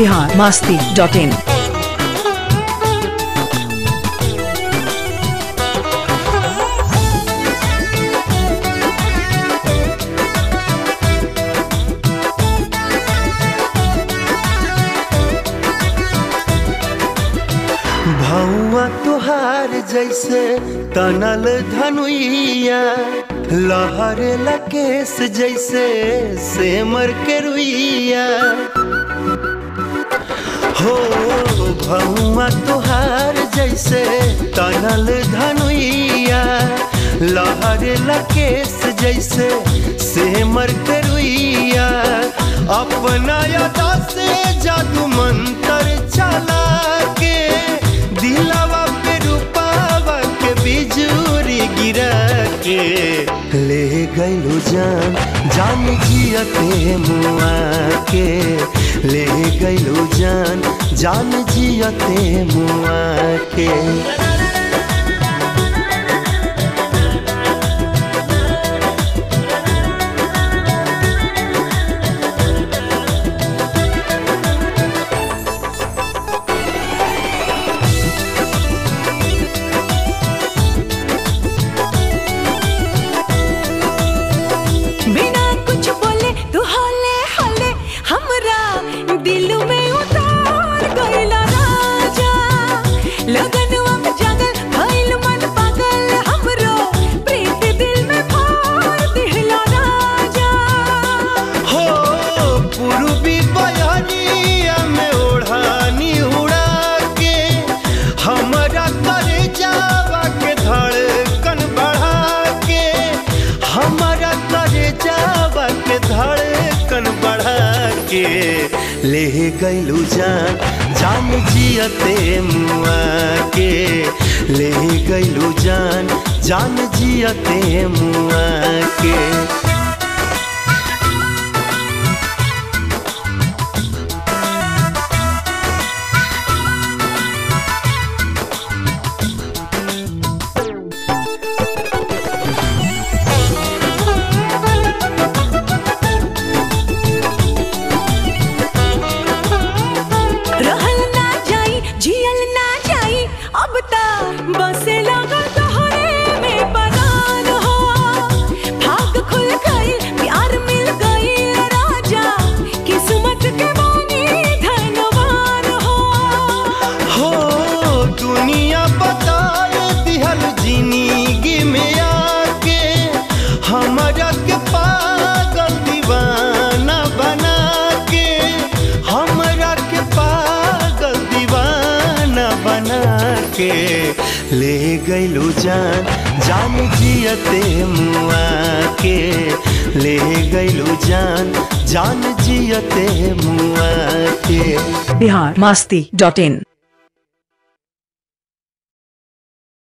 Bihar Masti dot in भौआ तुहार जैसे तनल धनुइया लहर लकेश जैसे सेमर के रुइया हो भौआ तुहार जैसे तनल धनुइया लहर लकेश जैसे सेमर के रुइया अपना यादा से जादू मंत्र चला के दिलावा पे रूपावा के बिजूरी गिरा के ले गइलू जान जान जियते मुआ के ले गइलू जान जान जियते मुआ के बिना कुछ बोले तू हले हले हमरा दिल में उतार गइला राजा लगनवा में जगल भइल मन पागल हमरो प्रीत दिल में भर दिहला राजा हो पूर्वी बयानिया में ओढ़ानी उड़ा के हमरा करे जावा के धड़कन बढ़ा के हमरा करे जावा के धड़कन बढ़ा के ले गइलू जान जान जियते मुआ के ले गइलू जान जान जियते मुआ के रहल ना जाई जियल ना जाई अब ता बसे लागल तोहरे में परान हो भाग खुल गई प्यार मिल गई राजा किस्मत के बानी धनवान हो हो दुनिया बताए दिहल जिंदगी में आके हमरा के पागल दीवाना बना के हमरा के पागल दीवाना बना के ले गइलू जान जान जियते मुआ के ले गइलू जान जान जियते मुआ के बिहार मास्ती डॉट इन